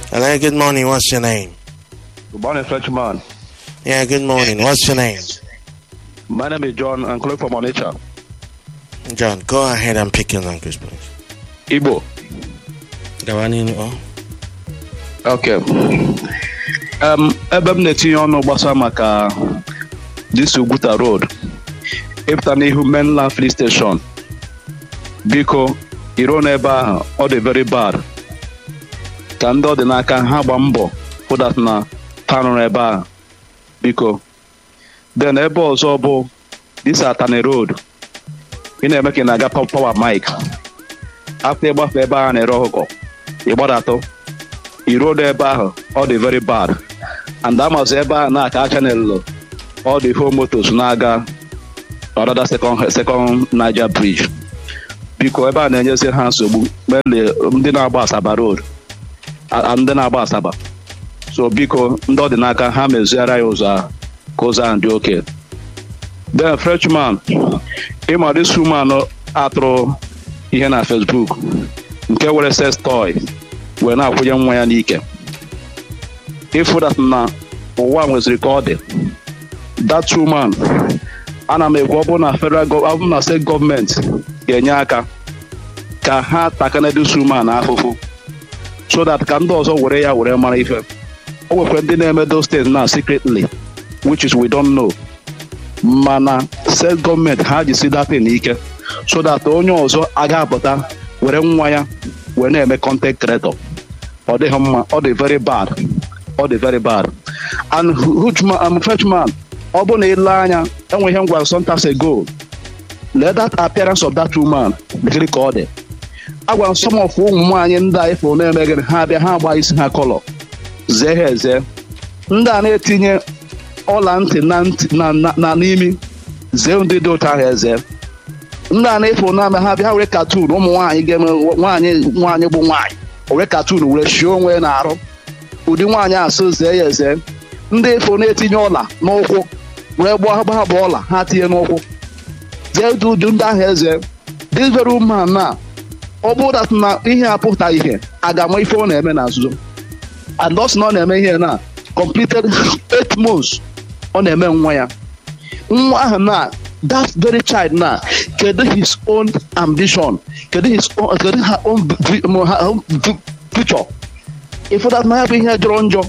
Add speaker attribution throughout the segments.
Speaker 1: Hello, good morning. What's your name?
Speaker 2: Good morning, Frenchman.
Speaker 1: Yeah, good morning. What's your name?
Speaker 2: My name is John. I'm calling from Onitsha.
Speaker 1: John, go ahead and pick your language, please.
Speaker 2: Igbo.
Speaker 1: Gawani, oh.
Speaker 2: Okay. Um, ebe m na-etinye ọnụ gbasa maka this Uguta Road ịpụta n'ihu mainland free station biko iro n'ebe ahụ ọ dị very bad ka ndị ọ dị n'aka ha gba mbọ hụdat na tanụrụ ebe ahụ biko then ebe ọzọ bụ this Atani Road ị na-eme ka ị na-aga power mike after ịgbafe ebe ahụ na-ere ọkụkọ ịgbadatụ irodo ebe ahụ ọ dị very bad and amazi ebe ahụ na-aka aka n'elu ọ dị home motos na-aga ọdada second second Niger bridge biko ebe a na-enyezi ha nsogbu mele ndị na-agba asaba road a- ndị na-agba asaba so biko ndị ọ dị n'aka ha meziara ya ụzọ ahụ ka ụzọ ahụ dị oke then freshman ịma this woman atụrụ ihe na Facebook nke were sex toy wee na-akwụnye nwa ya n'ike ịfụ dat na ụwa nweziri ka ọ dị that woman ana m ekwu ọ bụrụ na federal gọ- ọ bụrụ na steeti gọọmenti ga-enye aka ka ha takana this woman afụfụ so that ka ndị ọzọ were ya were mara ife o nwekwa ndị na-eme those things na secretly which is we don't know mana steeti gọọmenti ha jisi datin n'ike so that onye ọzọ aga apụta were nwa ya wee na-eme content creator ọ dịghị mma ọ dị very bad ọ dị very bad and Hujman um, Frenchman ọ bụ na ile anya enwe ihe m gwara sometimes ago let that appearance of that woman gịrị ka ọ dị agwara m some of ụmụ nwaanyị ndị a ifo na-eme gịnị ha bịa ha agba isi ha kọlọ zee ha eze ndị a na-etinye ọla ntị na ntị na na- na n'imi zee ndị dị otu ahụ eze ndị a na-efu na ha bịa were katun ụmụ nwaanyị ga-eme nwaanyị nwaanyị bụ nwaanyị were katun were shie onwe ya n'arụ ụdị nwaanyị asụ zee ya eze ndị efu na-etinye ọla n'ụkwụ were gbaa gbaa bụ ọla ha tinye n'ụkwụ zee dị ụdị ndị ahụ eze this very woman na ọ bụrụ dat na ihe apụta ihe aga ama ife ọ na-eme na nzuzo and ọ sị na ọ na-eme ihe na completed eight months ọ na-eme nwa ya nwa ahụ na that very child na kedu his own ambition kedu his own kedu her own vi- mo- her own vi- future ifu that na ya bụ ihe jọrọ njọ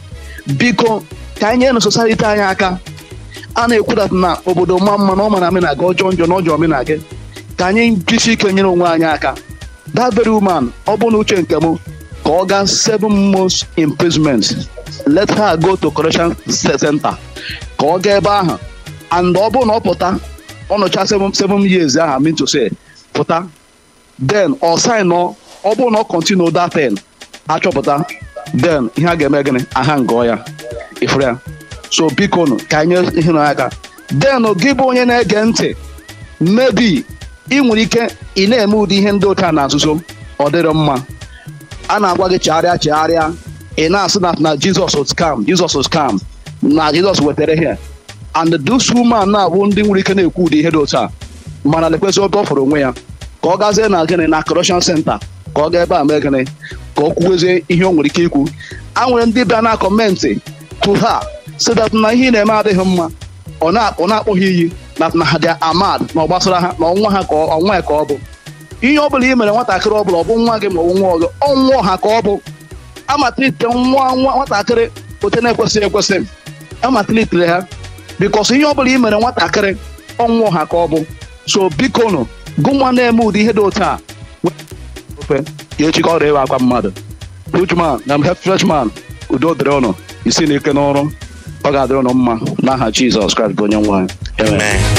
Speaker 2: biko ka anyị nyere society anyị aka a na-ekwu that na obodo ma mma na ọ mara amị na-aga ọjọọ njọ na ọjọọ omenala gị ka anyị jisi ike nyere onwe anyị aka that very woman ọ bụ na uche nke m ka ọ gaa seven months imprisonment let her go to correction center ka ọ gaa ebe ahụ and ọ bụrụ na ọ pụta ọ nọcha seven seven years ahụ mean to say pụta then ọ sign ọ ọ bụrụ na ọ continue that thing achọpụta then ihe a ga-eme gịnị aha ngọ ya ifuru ya so biko nụ ka anyị nye ihe na aka then gị bụ onye na-ege ntị maybe ị nwere ike ị na-eme ụdị ihe ndị otu a na nzuzo ọ dịrị mma a na-agwa gị chegharịa chegharịa ị na-asị na na jizọs scam jizọs scam na jizọs wetara ihe and this woman na-abụ ndị nwere ike na-ekwu ụdị ihe dị otu a mana lekwesị obe ọ fọrọ onwe ya ka ọ gazie na gịnị na correction center ka ọ gaa ebe a mee gịnị ka ọ kwuwezie ihe o nwere ike ikwu a nwere ndị bịa na kọmentị to ha so that na ihe ị na-eme adịghị mma ọ na- ọ na-akpọ ha iyi na na ha dị amad na ọ gbasara ha na ọnwa ha ka ọ- ọnwa ya ka ọ bụ ihe ọ bụla ị mere nwatakịrị ọ bụla ọ bụ nwa gị ma ọ bụ nwa ọzọ ọnwụọ ha ka ọ bụ amatilite nwa nwa nwatakịrị ote na-ekwesịghị ekwesị amatilitere ha bikos ihe ọ bụla ị mere nwatakịrị ọnwụọ ha ka ọ bụ so biko nụ gụ nwa na-eme ụdị ihe dị otu a ofe ya echi ka ọ rịa akwa mmadụ Hujman na freshman udo dịrị ụnụ isi n'ike n'ọrụ ọ ga-adịrị ụnụ mma n'aha Jizọs Kraịst bụ onye nwe anyị Amen.
Speaker 1: Amen.